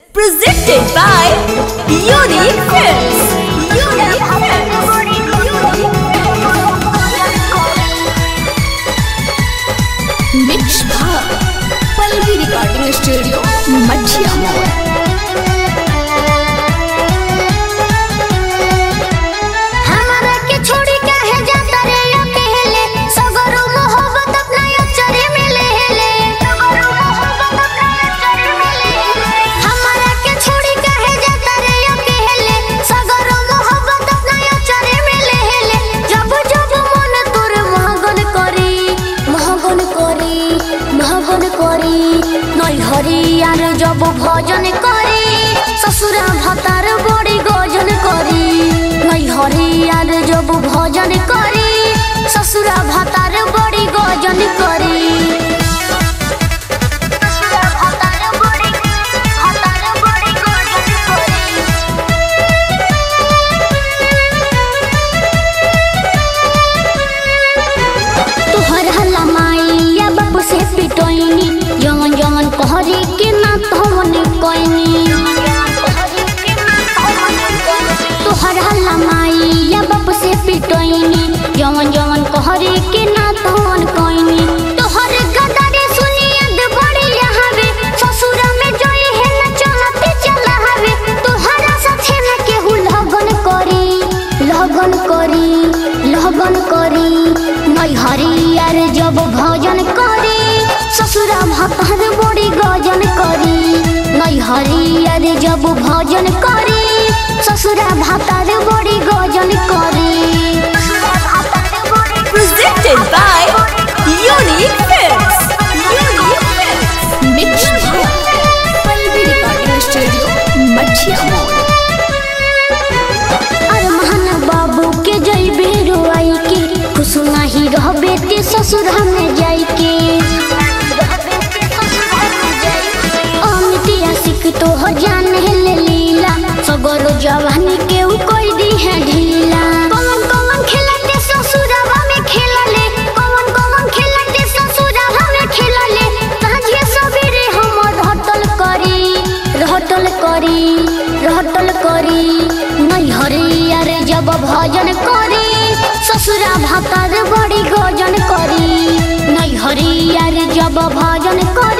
Presented by Unique Films. Unique Films. Mix Bha. Palvi Recording Studio. Madhya Mall. हमरा के छोड़ी काहे जाता रे अकेले सगरो मोहब्बत अपना अचरे में ले ले सगरो मोहब्बत अपना अचरे में ले ले हमरा के छोड़ी काहे जाता रे अकेले सगरो मोहब्बत अपना अचरे में ले ले जब जब मन तोर महगन करी महगन करी महगन करी नई हरी यार जब भजन करी ससुरा भतार बड़ी गजन करी नई हरियार जब भजन करी ससुरा भतार बड़ी गजन करी ससुरा भतार बड़ी भतार बड़ी गजन करी तोहर हल्ला माइया बाबू से पिटोइनी जवन जवन कहरी के ना तवन कोइनी तोहर हल्ला माइया बाबू से पिटोइनी जवन जवन कहरी के ना तवन कोइनी तोहर गदारे सुनिया दे बड़ी यहावे ससुरा में जोई है ना चलते चला हवे तोहरा साथे ना केहू लगन करी लगन करी लगन करी नई हरियार जब भजन करी ससुरा भतार बड़ी गजन करी नई हरियार जब भजन करी ससुरा भतार बड़ी गजन करी Presented by Unique Films. Unique Films. Mix Bha. Palvi Recording Studio. Madhya Mall. अरमान बाबू के जइबे रोआई के खुश नाही रहबे ते ससुर में जाई के अमितिया सिख तो हो जान ले लीला सगरो जवानी के उ कोई दी है ढीला कौन कौन खेलते ससुरवा में खेलले कौन कौन खेलते ससुरवा में खेलले साझे सबेरे हम रहटल करी रहटल करी रहटल करी नहीं हरिया रे जब भजन करी ससुरा भातार बड़ी गजन करी नहीं हरिया रे जब भजन करी